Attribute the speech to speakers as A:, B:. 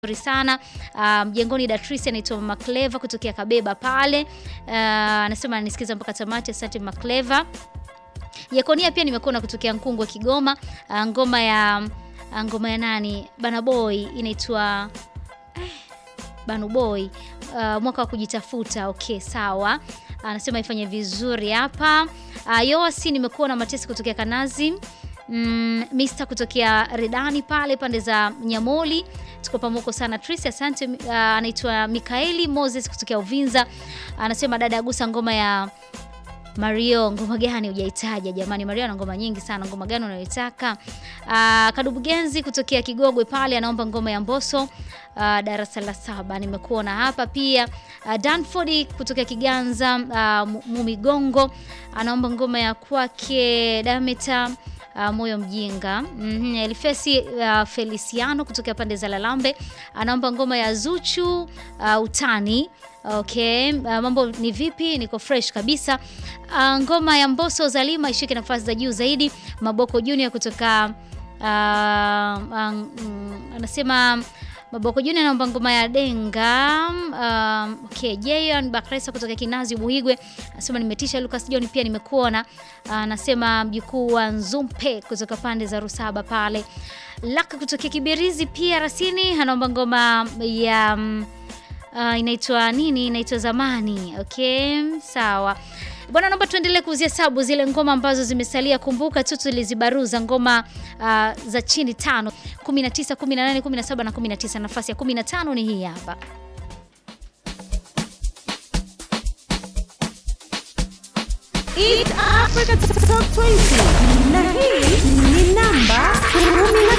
A: vizuri sana mjengoni. Um, Datrice anaitwa Mama Cleva kutokea Kabeba pale, uh, anasema anisikiza mpaka tamati. Asante Mama Cleva. Yakonia pia nimekuona kutokea Nkungwe Kigoma. Uh, ngoma ya uh, ngoma ya nani Bana Boy inaitwa eh, Banu Boy uh, mwaka wa kujitafuta. Okay, sawa. Anasema uh, ifanye vizuri hapa. Uh, Yoasi nimekuona Matesi kutokea Kanazi. Mm, Mr kutokea Redani pale pande za Nyamoli, tuko pamoja sana. Tricia, asante. Uh, anaitwa Mikaeli Moses kutokea Uvinza, anasema dada agusa ngoma ya Mario. Ngoma gani hujaitaja jamani? Mario ana ngoma nyingi sana, ngoma gani unayotaka? Uh, Kadubugenzi kutokea Kigogwe pale anaomba ngoma ya Mboso. Uh, darasa la saba nimekuona hapa pia. Uh, Danford kutokea Kiganza, uh, Mumigongo anaomba ngoma ya kwake Dameta Uh, moyo mjinga mm -hmm. Elifesi uh, Feliciano kutokea pande za Lalambe anaomba ngoma ya Zuchu uh, utani. Okay, uh, mambo ni vipi? Niko fresh kabisa. Uh, ngoma ya Mbosso Zalima ishike nafasi za juu zaidi. Maboko Junior kutoka uh, um, anasema Maboko Junior anaomba ngoma ya Denga. Um, okay, Jayon Bakresa kutoka Kinazi Buhigwe anasema nimetisha. Lucas John pia nimekuona, anasema uh, mjukuu wa Nzumpe kutoka pande za Rusaba pale. Laka kutoka Kibirizi pia Rasini anaomba ngoma ya um, uh, inaitwa nini? Inaitwa Zamani. Okay, sawa. Bwana, naomba tuendelee kuzihesabu zile ngoma ambazo zimesalia. Kumbuka tu tulizibaruza ngoma uh, za chini tano, 19, 18, 17 na 19. Nafasi ya 15 ni hii hapa.
B: East Africa Top 20 na hii ni namba 10.